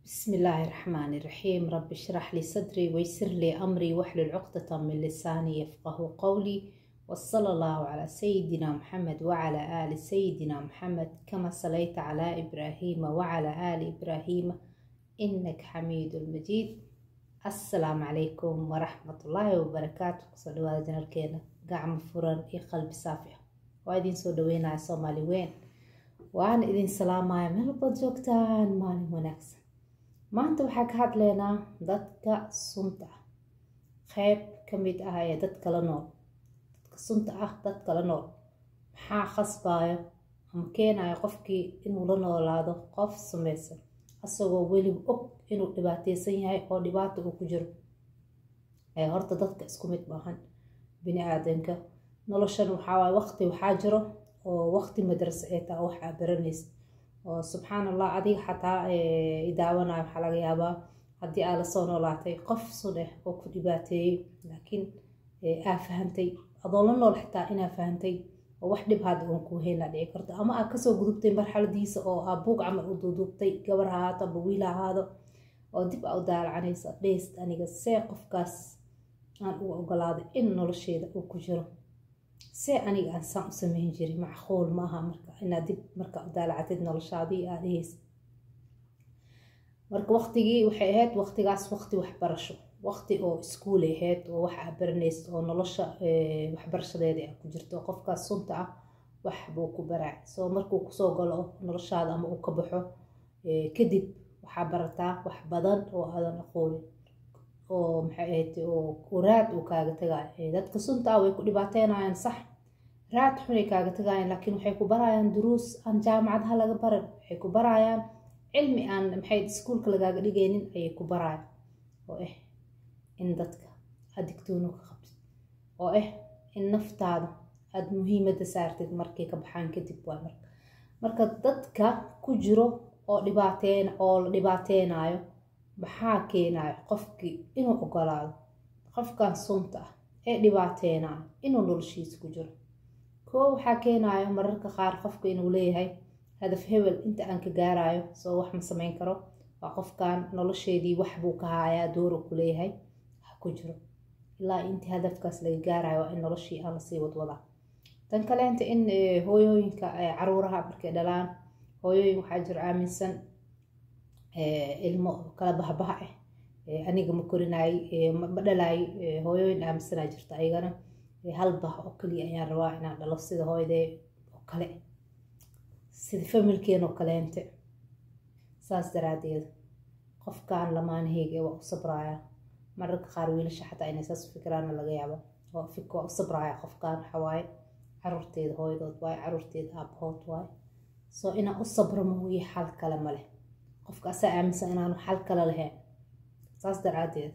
بسم الله الرحمن الرحيم رب اشرح لي صدري ويسر لي أمري واحلل عقدة من لساني يفقه قولي وصلى الله على سيدنا محمد وعلى آل سيدنا محمد كما صليت على إبراهيم وعلى آل إبراهيم إنك حميد مجيد السلام عليكم ورحمة الله وبركاته صلوا على جنركينا قعم فرن إي قلب صافية وإذن سودوينا سومالي وين waan idin salaamaya meel baad joogtaan maalin wanaagsan maanta waxaa ka hadlaynaa dadka sunta ah qeyb ka mid ah ee dadka la nool dadka sunta ah dadka la nool maxaa khasbayo ama keenayo qofkii inuu la noolaado qof samaysan asagoo weliba og inuu dhibaateysan yahay oo dhibaata uu ku jiro horta dadka isku mid maahan bini aadanka noloshan waxaa waqti waxaa jiro oo waqti madrasa ee taa waxaa baranaysa oo subxaan allah adiga xataa idaawanayo waxaa laga yaabaa haddii aa lasoo noolaatay qof sun ah oo ku dhibaateeyey laakiin aa fahantay adoo la nool xitaa inaa fahantay oo wax dhib hadda uun kuu heynaa dhici karto ama aa kasoo gudubtay marxaladiisa oo aa buug camal u duuduubtay gabar ha ahaato aba wiil ha ahaado oo dib aa u daalacanaysa dheyst aniga see qofkaas aan u ogolaaday in nolosheeda uu ku jiro see aniga aan saan u sameyn jirin macquul maaha marka inaad dib marka u daalacatid noloshaadii aa dhehaysa marka waqtigii waxay ahayd waqtigaas waqti waxbarasho waqti oo iskuulay ahayd oo wax aa baranaysa oo nolosha waxbarashadeeda a ku jirto qofkaas sunta ah wax buu ku baraac soo markuu kusoo galo noloshaada ama uu ka baxo kadib waxaa barataa wax badan oo aadan aqoonin oo maxay ahayd oo raad uu kaaga tagayo dadka sunta ah way ku dhibaateynayaan sax raad xunay kaaga tagayaan laakiin waxay ku barayaan duruus aan jaamacadaha laga baran waxay ku barayaan cilmi aan maxay iskuulka lagaaga dhigaynin ayay ku barayaan oo ah in dadka aad digtoono ka qabtid oo ah in naftaada aada muhiimadda saartid markay ka baxaan kadib waa marka marka dadka ku jiro oo dhibaateen oo la dhibaateynayo maxaa keenayo qofkii inuu ogolaado qofkan sunta ah ee dhibaateynayo inuu noloshiisa ku jiro koo waxaa keenayo mararka qaar qofka inuu leeyahay hadaf hebel inta aan ka gaarayo soo wax ma sameyn karo waa qofkan nolosheedii wax buu ka haayaa dooru ku leeyahay ha ku jiro ilaa intii hadafkaas laga gaarayo waa in noloshii aan lasii wadwadaa tan kaleenta in hooyooyinka caruuraha markay dhalaan hooyooyin waxaa jiro aaminsan ilmo kala bahbaha ah aniga ma korinaay ma dhalaay hooyooyin aaminsanaa jirta ayagana hal bah oo kaliya ayaan rabaa inaan dhalo sida hooyadee oo kale sida familkeen oo kaleente saas daraadeed qofkan lamaanaheyga waa u sabraaya mararka qaar wiilasha xataa inay saas u fikiraana laga yaabo waa u sabraaya qofkan waxawaaye caruurteeda hooyadood waaye caruurteeda aabahood waaye soo inaan u sabro mooye xal kale ma leh qofka asaa aaminsan inaanu xal kale lahayn saas daraadeed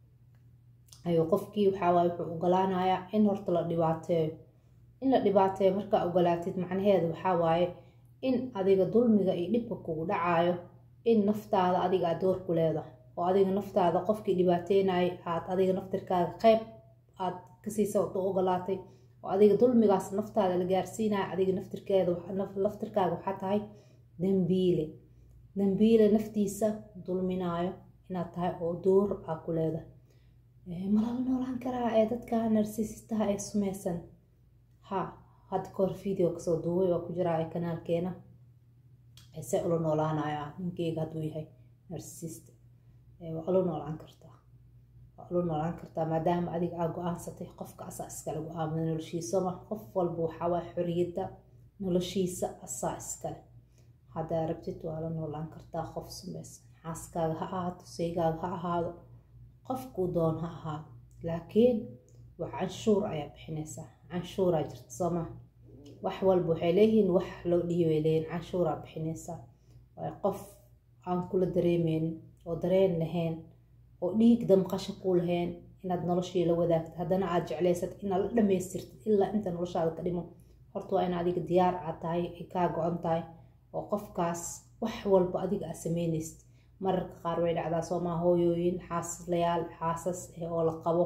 ayuu qofkii waxaawaay wuxuu ogolaanayaa in horta la dhibaateeyo in la dhibaateeyo markaa ogolaatid macnaheeda waxaa waaye in adiga dulmiga iyo dhibka kugu dhacaayo in naftaada adiga aad door ku leedahay oo adiga naftaada qofkii dhibaateynayay aad adiga naftirkaaga qeyb aad kasiisa u ogolaatay oo adiga dulmigaas naftaada la gaarsiinaya adiga naftirkeeda laftirkaaga waxaa tahay dambiile dambiile naftiisa dulminaayo inaad tahay oo door aa ku leedahay malala noolaan karaa ee dadka narsiisistaha ee sumeysan ha hadda kahor video kasoo duubay waa ku jiraa ee kanaalkeena se ula noolaanayo ninkeyga hadduu yahay narsisist waa ula noolaan kartaa waa ula noolaan kartaa maadaama adiga aa go-aansatay qofka asaa iskale go-aamada noloshiisama qof walba waxaawaa xoriyadda noloshiisa asaa iskale haddaa rabtid waa la noolaan kartaa qof sumeysan xaaskaaga ha ahaato saygaaga ha ahaado qofkuu doon ha ahaado laakiin wax canshuur ayaa bixinaysaa canshuuraa jirta sooma wax walba waxay leeyihiin wax loo dhiibay leeyihin canshuuraa bixinaysaa waayo qof aan kula dareemeynin oo dareen lahayn oo dhiig damqasho ku lahayn inaad noloshii la wadaagta haddana aad jeclaysad inaad la dhamaystirtid ilaa inta noloshaada ka dhimo horta waa in adiga diyaar aad tahay ay kaa go-an tahay oo qofkaas wax walba adiga aad sameynaysid mararka qaar way dhacdaa soomaa hooyooyin xaaslayaal xaasas oo la qabo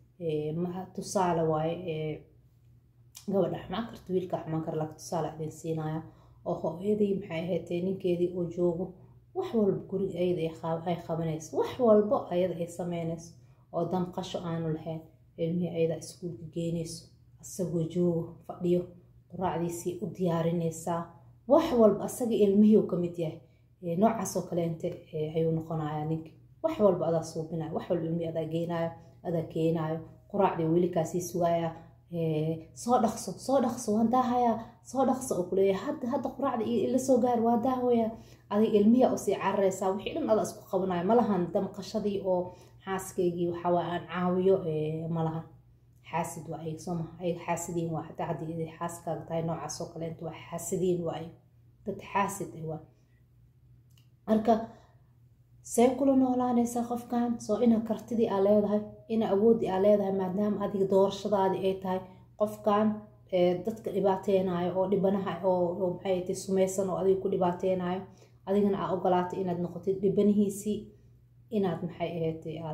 tusaale waaye gabadha xumaan karta wiilka xumaan kara laakiin tusaale idin siinaya oo hooyadii maxay ahayd ninkeedii oo joogo wax walba guriga ayada ay qabanayso wax walbo ayada ay sameynayso oo damqasho aanu lahayn ilmihii ayada iskuulka geynayso asagoo joogo fadhiyo quraacdiisii u diyaarinaysaa wax walba asaga ilmihii ka mid yahay noocaasoo kaleente ayuu noqonayaa ninki wax walba adaa suubinayo wax walba ilmihii adaa geynayo adaa keenayo quraacdii weli kaasii sugaaya soo dhaqso soo dhaqso waan daahayaa soo dhaqso oo kuleeyahay hadda hadda quraacda ila soo gaar waa daahooya adig ilmihi usii cararaysaa wixii dhan adaa isku qabanayo malahan damqashadii oo xaaskaygii waxawaa aan caawiyo malahan xaasid waa ay sooma ay xaasidiin waa hataa haddii xaaskaaga tahay noocaas oo kaleenta waa xaasidiin waa ay dad xaasid ah waa marka see kula noolaanaysaa qofkan soo ina kartidii aa leedahay ina awooddii aa leedahay maadaama adiga doorashadaadii ay tahay qofkan dadka dhibaateynayo oo dhibanaha oo maxay tay sumaysan oo adiga ku dhibaateynayo adigana aa ogolaatay inaad noqotid dhibanihiisii inaad maxay ahayd aad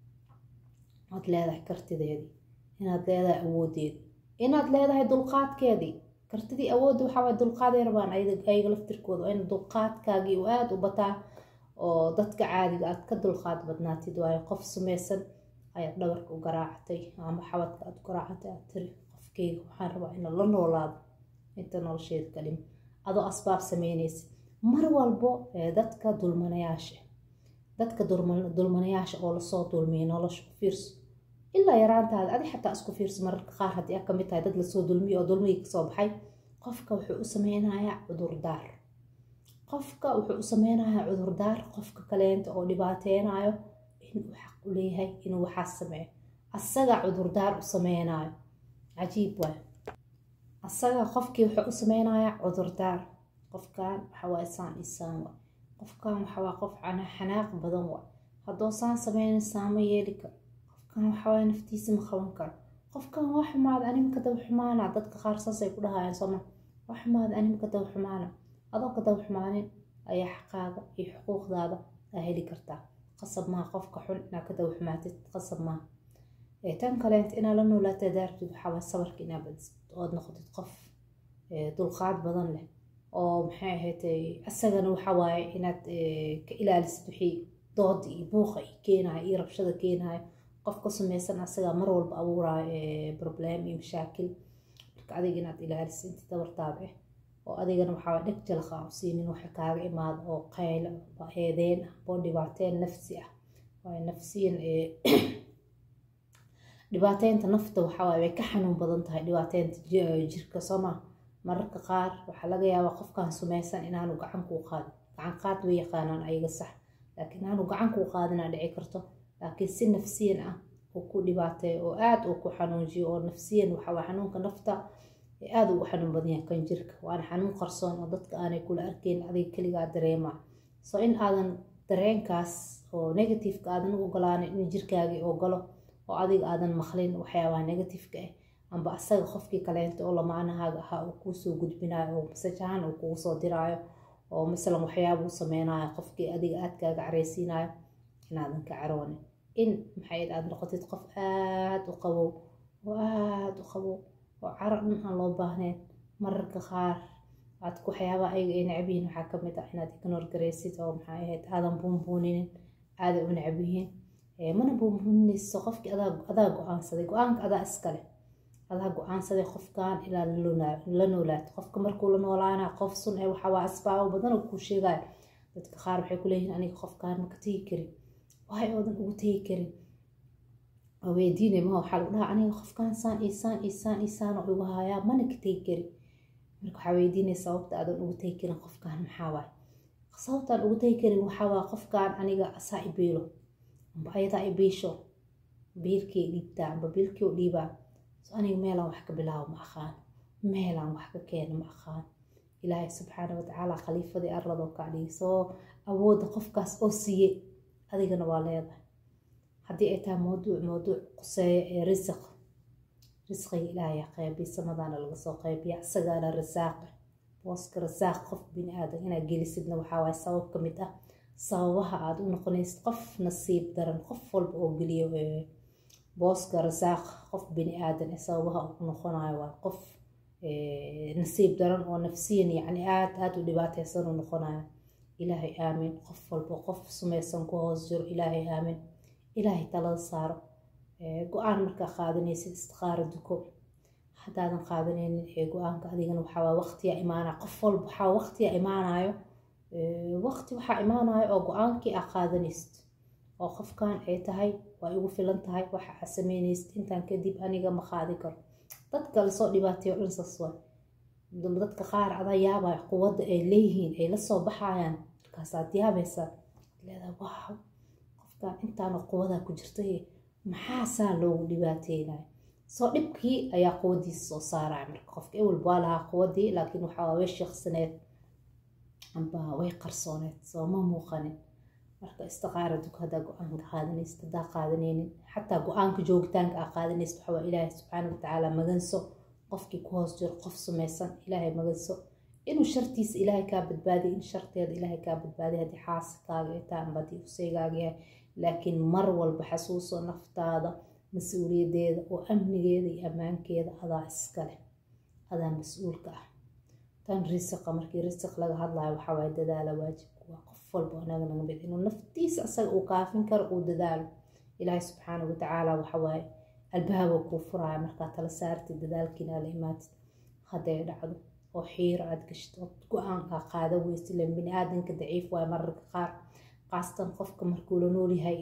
aad leedahay kartideedii inaad leedahay awoodeedii inaad leedahay dulqaadkeedii kartidii awoodda waxaa waay dulqaaday rabaan ayaga laftirkooda waa in dulqaadkaagii uu aada u bataa oo dadka caadiga aad ka dulqaad badnaatid waayo qof sumaysan ayaad dhabarka u garaacatay ama xabadka aad u garaacatay aad tiri qofkeyga waxaan rabaa ina la noolaado inta nolosheeda ka dhim adoo asbaab sameynaysid mar walbo dadka dulmanayaasha dadka dulmanayaasha oo lasoo dulmiyay nolosha ku fiirso ilaa yaraantaada adi xataa isku fiirso mararka qaar haddii aad kamid tahay dad lasoo dulmiyay oo dulmigii kasoo baxay qofka wuxuu u sameynayaa cudurdaar qofka wuxuu u sameynayaa cudurdaar qofka kaleenta oo dhibaateynayo inuu xaq u leeyahay inuu waxaas sameeyo asaga cudurdaar u sameynayo cajiib waay asaga qofkii wuxuu u sameynayaa cudurdaar qofkan waxawaaye saan isaan waay qofkan waxawaa qof xanaaq badan waay haddoo saan sameyna saama yeeli karo qofkan waxawaaye naftiisa ma qaban karo qofkan waa xumaad animka daba xumaana dadka qaar saasay ku dhahayaan sooma waa xumaad animka daba xumaana adoo ka daba xumaanin ayaa xaqaaga iyo xuquuqdaada aa heli kartaa qasab maaha qofka xun inaad ka daba xumaatid qasab maaha tan kaleent inaad la noolaata daartid waxawaa sabarka inaad badisid ood noqotid qof dulqaad badan leh oo maxay ahayd isagana waxawaaye inaad ka ilaalisid wixii dooda iyo buuqa iyo keenayo iyo rabshada keenayo qof ka samaysan asagaa mar walba abuuraayo problem iyo mashaakil marka adiga inaad ilaalisid inta dabartaada ah oo adigana waxaa dheg jalqa u siinin waxa kaaga imaada oo qaylo eedeen ah oo dhibaateen nafsi ah waayo nafsiyan dhibaateynta nafta waxawaaye way ka xanuun badan tahay dhibaateynta jirka sooma mararka qaar waxaa laga yaabaa qofkan sumaysan inaanu gacan kuu qaadin gacan qaad way yaqaanaan ayaga sax laakiin inaanu gacan kuu qaadinaa dhici karto laakiin si nafsiyan ah uu ku dhibaateeyo oo aada uu ku xanuunjiyo oo nafsiyan waxawaa xanuunka nafta aada ugu xanuun badan yahay kan jirka waana xanuun qarsoon oo dadka aanay kula arkeyn adiga keligaa dareema so in aadan dareenkaas oo negativeka aadan u ogolaanin in jirkaagii ogolo oo adiga aadan maqlin waxyaabaha negativeka ah amba asaga qofkii kaleenta oo lamaanahaaga ahaa uu kuusoo gudbinayo oo masaj ahaan uu kugu soo diraayo oo masalan waxyaabuu sameynayo qofkii adiga aadkaaga careysiinayo inaadan ka caroonin in maxay aad noqotid qof aada u qabow oo aada u qabow oo caro dhan aan loo baahnayn mararka qaar aad waxyaabaha ayaga ay necab yihiin waxaa kamid ah inaad ignore gareysid oo maxay ahayd aadan buunbuuninin aaday u necab yihiin mana buunbuuninayso qofkii adaa go-aansaday go-aanka adaa iskale adaa go-aansaday qofkan ilaa la noolaato qofka markuu la noolaana qof sun ee waxawaa asbaabo badan oo kuu sheegayo dadka qaar waxay kuleeyihiin aniga qofkan maka tegi karin waay oodan ugu tegi karin weydiinay ma waxaa lagu dhahaa aniga qofkan saan iyo saan iyo saan iyo saan oo igu hayaa mana ka tegi karin marka waxaa weydiinay sababta aadan ugu tegi karin qofkan maxaa waay sababtaan ugu tegi karin waxaa waa qofkan aniga asaa ibiilo amba ayadaa ibiisho biilkii dhiibtaa amba biilkii u dhiibaa aniga meelaan wax ka bilaabo ma aqaan meelaan wax ka keeno ma aqaan ilaahay subxaana watacaala khaliifadii arladoo kaa dhigi soo awoodda qofkaas oo siiyey adigana waa leedahay haddii ay tahay mawduuc mawduuc quseeya ee risiq risqiga ilaahay qeybiy samadaana laga soo qeybiya isagaana risaaqa booska risaaq qof bini aadan inaad gelisidna waxaa waaye sabab ka mid ah sababaha aada u noqonaysid qof nasiib daran qof walba oo geliyo booska risaaq qof bini aadan ee sababaha u noqonayo waa qof nasiib daran oo nafsiyan yacni aada aada u dhibaateysan u noqonayo ilaahay aamin qof walba qof sumaysan ku hoos jiro ilaahay aamin ilaahay talada saaro go-aan markaa qaadanaysid istiqaaro duko haddaadan qaadanaynin ee go-aanka adigana waxaa waqtiya imaanaya qof walba waxaa waqtiya imaanayo waqti waxaa imaanayo oo go-aankii aa qaadanaysid oo qofkan ay tahay waa igu filan tahay waxa aa sameynaysid intaan kadib aniga ma qaadi karo dadka lasoo dhibaateeyo dhan saas waa dadka qaar adaa yaabaya quwadda ay leeyihiin ay lasoo baxayaan markaasaad yaabaysaa leedaa waaw qofkan intaana quwadaa ku jirtay maxaasaa loogu dhibaateynaya soo dhibkii ayaa quwadiisa soo saaraya marka qofka ewel waa lahaa quwadii laakiin waxaa way sheeksaneed amba way qarsooneed soo ma muuqanin marka istiqaara duk haddaa go-aanka qaadanaysid haddaa qaadanaynin xataa go-aanka joogitaanka aa qaadanaysid waxaa waa ilaahay subxaana watacaala maganso qofkii ku hoos jiro qof sumaysan ilaahay maganso inuu shartiisa ilaahay kaa badbaadiy in sharteeda ilaahay kaa badbaadiy haddii xaasikaaga ay tahay amba haddii useygaaga yahay laakiin mar walba xasuuso naftaada mas-uuliyadeeda oo amnigeeda iyo ammaankeeda adaa iskaleh adaa mas-uulka ah tan risiqa markii risiq laga hadlayo waxaa waaye dadaala waajibku waa qof walba anaga naga mid inuu naftiisa asaga uu kaafin karo uu dadaalo ilaahay subxaana watacaala waxa waaye albaaba kuu furaya markaa tala saartid dadaalkiina la imaatid hadday dhacdo oo xiiro aad gashid oo go-aan aa qaada weysa ilan bini aadanka daciif waaye mararka qaar qaasatan qofka markuu la noolyahay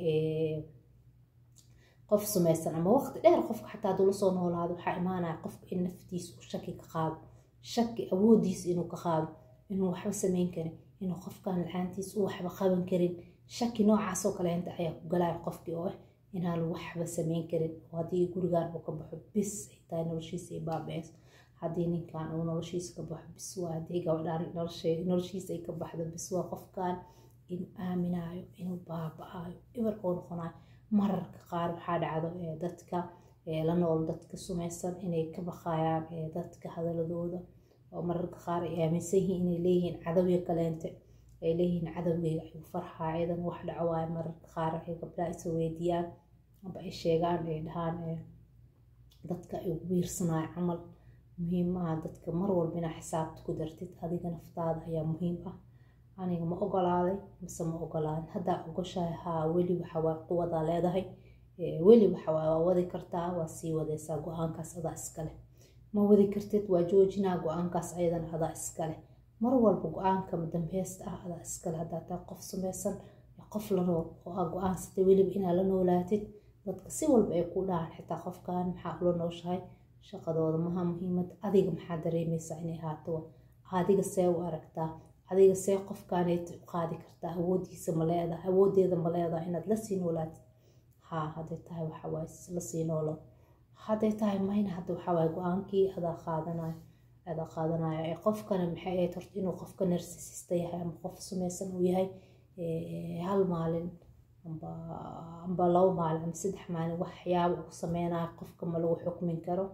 qof sumaysan ama waqti dheer qofka xataa haduu lasoo noolaado waxaa imaanaya qofka in naftiisa uu shaki ka qaado shaki awoodiisa inuu ka qaado inuu waxba sameyn karin inuu qofkan la-aantiisa u waxba qaban karin shaki noocaasoo kaleenta ayaa ku galaya qofkii oo ah inaan waxba sameyn karin oo haddii gurigan uu ka baxo bis ay tahay noloshiisa ay baabees haddii ninkan uu noloshiisa ka baxo bis waa haddii gabadhaan noloshiisa ay ka baxdo bis waa qofkan inuu aaminaayo inuu baaba-ayo eber oo noqonayo mararka qaar waxaa dhacdo dadka la nool dadka sumaysan inay ka baqayaan dadka hadaladooda oo mararka qaar ay aaminsan yihiin inay leeyihiin cadowya kaleente ay leeyihiin cadowgeyga ayuu farxaa iyadan wax dhaco waayo mararka qaar waxay gabdhaha isa weydiiyaan amba ay sheegaan ay dhahaan dadka ay wiirsanayo camal muhiim maaha dadka mar walba inaa xisaabta ku dartid adiga naftaada ayaa muhiim ah aniga ma ogolaaday mise ma ogolaadan haddaa ogoshahay haa weli waxawaa quwadaa leedahay weli waxawaa waa wadi kartaa waa sii wadaysaa go-aankaas adaa iskaleh ma wadi kartid waa joojinaa go-aankaas ayadana adaa iskaleh mar walba go-aanka dambeesta ah adaa iskale haddaa taa qof samaysan qof la nool oo aa go-aansatay weliba inaa la noolaatid dadka si walba ay ku dhahaan xitaa qofkan maxaa ula nooshahay shaqadooda maha muhiimad adiga maxaa dareemaysaa inay haato adiga see u aragtaa adiga see qofkaanayt u qaadi kartaa awoodiisa ma leedahay awoodeeda ma leedahay inaad lasii noolaatid haa hadday tahay waxawaaye lasii noolo hadday tahay mayna hadda waxawaaye go-aankii adaa qaadanayo adaa qaadanayo ee qofkana maxay ahayd horta inuu qofka narsisista yahay ama qof sumaysan uu yahay hal maalin amba amba labo maalin ama saddex maalin waxyaaba uu sameynayo qofka ma lagu xukmin karo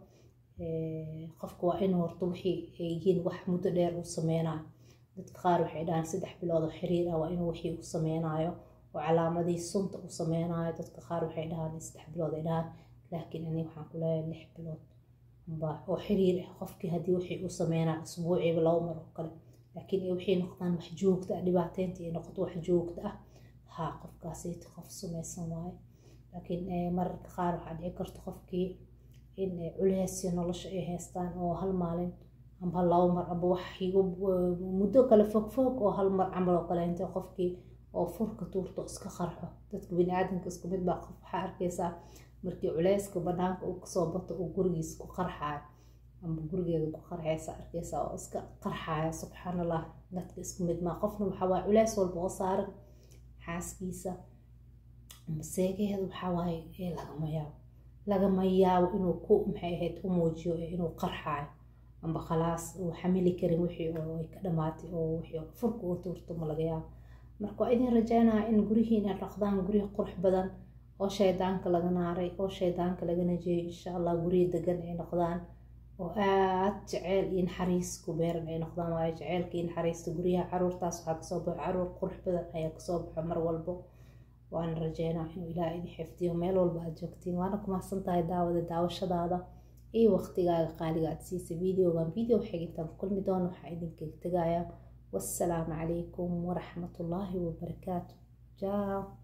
qofka waa inuu horta wixii ay yihiin wax muddo dheer uu sameynayo dadka qaar waxay dhahaan saddex bilood oo xiriir ah waa inuu wixii uu sameynayo oo calaamadii sunta uu sameynayo dadka qaar waxay dhahaan saddex bilood ay dhahaan laakiin aniga waxaan ku leeyahay lix bilood amba oo xiriir ah qofkii haddii wixii uu sameynayo usbuuciiba labo mar oo kale laakiin waxay noqdaan wax joogta ah dhibaateynta ay noqoto wax joogta ah haa qofkaasayta qof sumaysan waaye laakiin mararka qaar waxaa dhici karta qofkii in culeysya nolosha ay haystaan oo hal maalin amba labo mar amba wax muddo kale fogfog oo hal mar camal oo kale intay qofkii oo furka tuurto iska qarxo dadka bini-aadanka isku mid baa qof waxaa arkaysaa markii culeyska banaanka uu kasoo bato uu gurigiisa ku qarxaayo amba gurigeeda ku qarxaysa arkaysaa oo iska qarxaaya subxaan allah dadka isku mid maa qofna waxaa waaye culeys walba oo saaran xaaskiisa amba seegeeda waxaa waaye lagama yaabo lagama yaabo inuu ku maxay ahayd u muujiyo inuu qarxaayo amba khalaas uu xamili karin wixii oo ay ka dhamaatay oo wixii furka uu tuurto ma laga yaabo marka waa idin rajaynaya in gurihiina dhaqdaan guryo qurux badan oo shaydaanka laga naaray oo shaydaanka laga najeeyay insha allah guryo degan ay noqdaan oo aad jeceyl iyo naxariis ku beeran ay noqdaan waayo jeceylka iyo naxariista guryaha caruurtaas waxaa kasoo baxo caruur qurux badan ayaa kasoo baxo mar walbo waana rajeynaa inuu ilaah idin xifdiyo meel walba aad joogtiin waana ku mahadsan tahay daawada daawashadaada iyo waqtigaaga qaaliga aad siisay videogan video xigintaan ku kulmi doono waxaa idinkaga tegayaa wassalaamu calaykum waraxmatullaahi wabarakaatu jaa